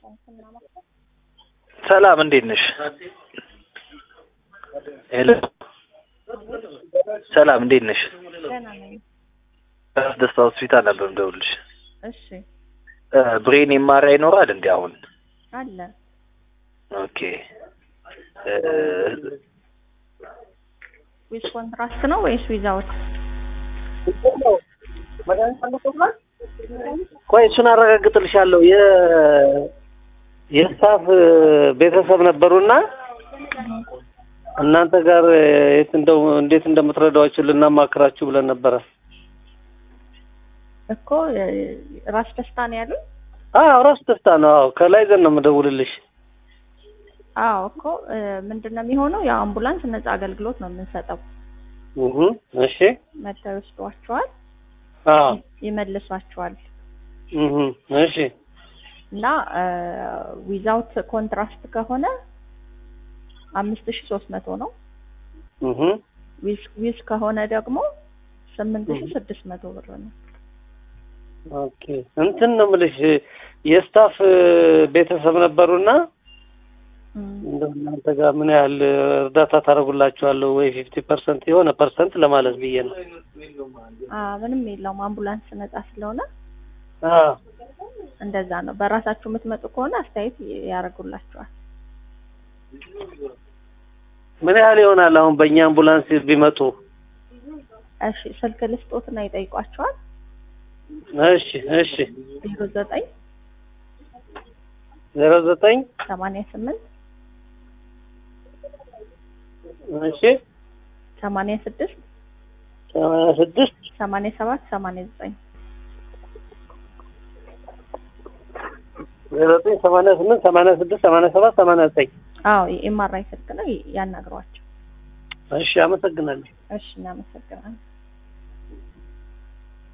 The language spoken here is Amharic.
ሰላም እንዴት ነሽ? ሄሎ ሰላም እንዴት ነሽ? ደህና ነኝ። ራስ ደስታ ሆስፒታል ነበር የምደውልልሽ። እሺ ብሬን የማራ ይኖራል እንዴ አሁን? አለ ኦኬ ዊዝ ኮንትራስት ነው ወይስ ዊዛውት? ቆይ እሱን አረጋግጥልሻለሁ። የ የስታፍ ቤተሰብ ነበሩና እናንተ ጋር የት እንደው እንዴት እንደምትረዳዋችሁ ልናማክራችሁ ብለን ነበረ። እኮ ራስ ደስታ ነው ያሉኝ። አዎ ራስ ደስታ ነው። አዎ ከላይ ዘን ነው የምደውልልሽ። አዎ እኮ ምንድን ነው የሚሆነው? ያው አምቡላንስ ነጻ አገልግሎት ነው የምንሰጠው። እህ እሺ መጥተው ይወስዷቸዋል፣ አዎ ይመልሷቸዋል እህ እሺ እና ዊዛውት ኮንትራስት ከሆነ አምስት ሺ ሶስት መቶ ነው። እህ ዊዝ ዊዝ ከሆነ ደግሞ ስምንት ሺ ስድስት መቶ ብር ነው። ኦኬ እንትን ነው የምልሽ የስታፍ ቤተሰብ ነበሩና እንደው እናንተ ጋር ምን ያህል እርዳታ ታደርጉላችኋለሁ ወይ ፊፍቲ ፐርሰንት የሆነ ፐርሰንት ለማለት ብዬ ነው። አ ምንም የለውም አምቡላንስ ነጻ ስለሆነ አዎ እንደዛ ነው። በራሳችሁ የምትመጡ ከሆነ አስተያየት ያደርጉላችኋል። ምን ያህል ይሆናል አሁን በእኛ አምቡላንስ ቢመጡ? እሺ ስልክ ልስጦትና ይጠይቋቸዋል። እሺ እሺ ዜሮ ዘጠኝ ዜሮ ዘጠኝ ሰማንያ ስምንት እሺ ሰማንያ ስድስት ሰማንያ ስድስት ሰማንያ ሰባት ሰማንያ ዘጠኝ ዜሮ ዘጠኝ ሰማንያ ስምንት ሰማንያ ስድስት ሰማንያ ሰባት ሰማንያ ዘጠኝ አዎ የኤምአርአይ ስልክ ነው ያናግሯቸው። እሺ አመሰግናለሁ። እሺ እናመሰግናለን።